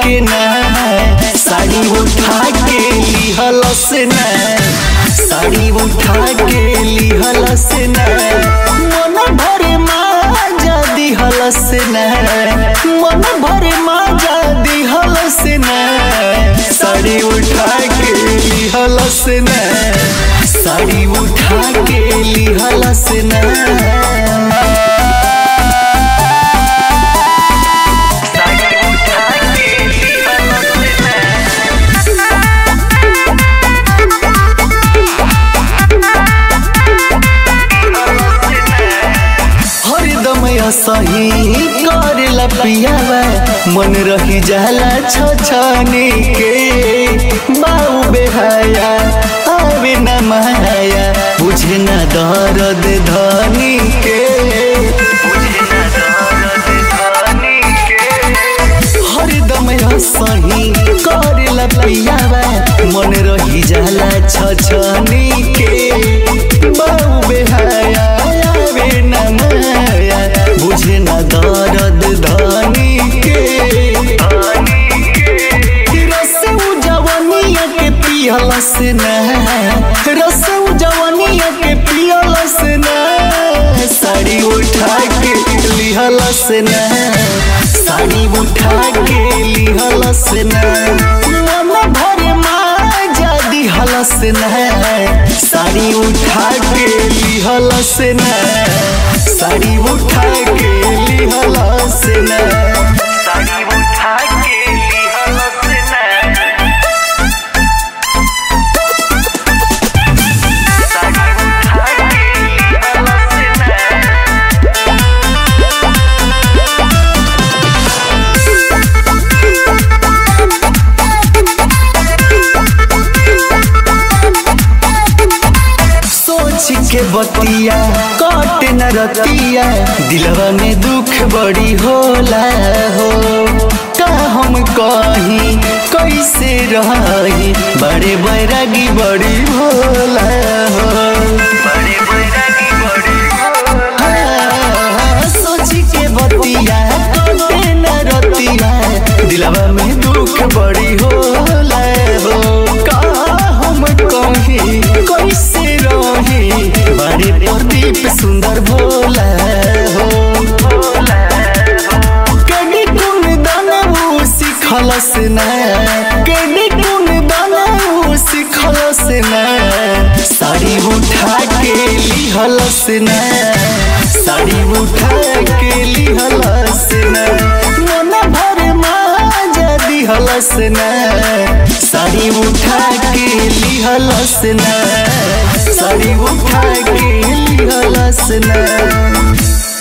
के ना साड़ी उठा के लिहलस ना साड़ी उठा के लिहलस ना मन भरे माजा दिहलस ना मन भरे माजा दिहलस ना साड़ी उठा के लिहलस ना साड़ी उठा के लिहलस ना हरदम सही करेला पियावा मन रही जाला छछने के बाऊ बेहाया आवे न माया बुझे न दर्द धनी के हरदम सही करेला पियावा मन रही जाला छछने के बाऊ बेहाया आवे न माया बुझे न दर्द धनी के रस जवनिया के पियलस न रस जवनिया के पियलस न साड़ी उठा के लिहलस न साड़ी उठा के लिहलस न मन भरे माजा दिहलस न साड़ी उठा के लिहलस न साड़ी उठा के लिहलस न साड़ी उठा के लिहलस ना साड़ी उठा के लिहलस ना सोच के बतिया कट न रतिया दिलवा में दुख बड़ी होला हो का हम कही कैसे रही बड़े बैरागी बड़ी भोला हो बड़े बैरागी बड़े हाँ, सोच के बतिया कटे न रतिया दिलवा में दुख बड़ी होला हो का हम कही कैसे रही बड़े प्रदीप सुंदर भोला हो भोला हो कड़ी कुन दानवू सिखलस न कड़ी कुन दानवू सिखलस न साड़ी उठा के लिहलस न साड़ी उठा के लिहलस न मन भर माजा दिहलस न साड़ी उठा के लिहलस न साड़ी उठा के लिहलस न